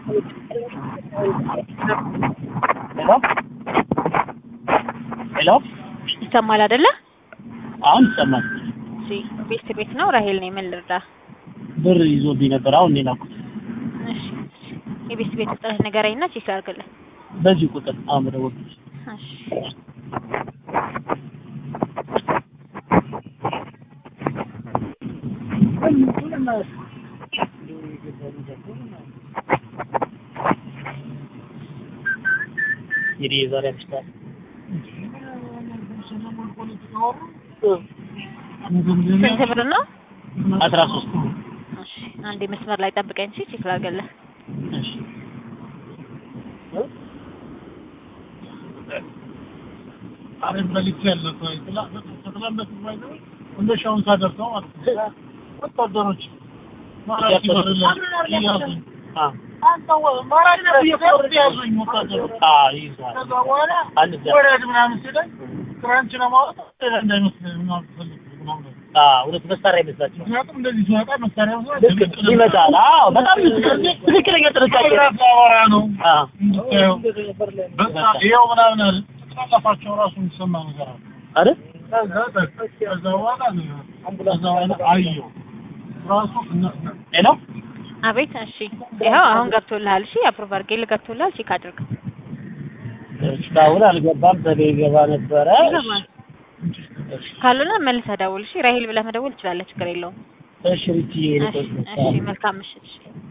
ሄሎ ሄሎ ይሰማል አይደለ? አሁን ይሰማል። እሺ ቤት ቤት ነው። ራሄል ነኝ። ምን ልርዳ? ብር ይዞብኝ ነበር። አሁን ነው የላኩት። እሺ የቤት ቤት ቁጥርህ ንገረኝና ቼክ ላድርግልህ። በዚህ ቁጥር አሁን በደወልኩት እሺ እንግዲህ የዛሬ አምስት ስንት ብር ነው? አስራ ሶስት እሺ አንዴ መስመር ላይ ጠብቀኝ። እሺ ቼክ ላድርግልህ። እሺ አሬን በልቼ ያለው ሰው ይጥላ- ከተላለፉ ባይዘው እንደ ሻውን ሳደርሰው ማለት ነው። ወታደሮች ማራኪ በር ላይ እያዙኝ አ አንተ ወ- ማራኪ በር ያዙኝ ወታደሮች። አ ይዟል ከዛ በኋላ አንድ ዛ ወረድ ምናምን ሲለኝ ክራንች ለማውጣት ሌላ እንዳይመስልህ ምናምን ፈልግ ምናምን አ ሁለት መሳሪያ ይመስላችኋል? ምክንያቱም እንደዚህ ሲወጣ መሳሪያ ልክ ይመጣል። አዎ በጣም ትክክለኛ ጥንቃቄ አወራ ነው አ እንድታየው በቃ ይኸው ምናምን አለ ተጻጻፋቸው ራሱ የሚሰማ ነገር አለ አይደል? ከዛ ከዛ በኋላ ነው ከዛ በኋላ አየሁ ራሱ እነ- ሄሎ አቤት። እሺ ይኸው አሁን ገብቶልሃል። እሺ አፕሩቭ አድርጌልህ ገብቶልሃል። ቼክ አድርግ። እስካሁን አልገባም። በቤ ገባ ነበረ። ይገባል። ካልሆነ መልሰህ ደውል። እሺ ራሄል ብለህ መደወል ትችላለህ። ችግር የለውም። እሺ ሪቲ እሺ እሺ መልካም ምሽት። እሺ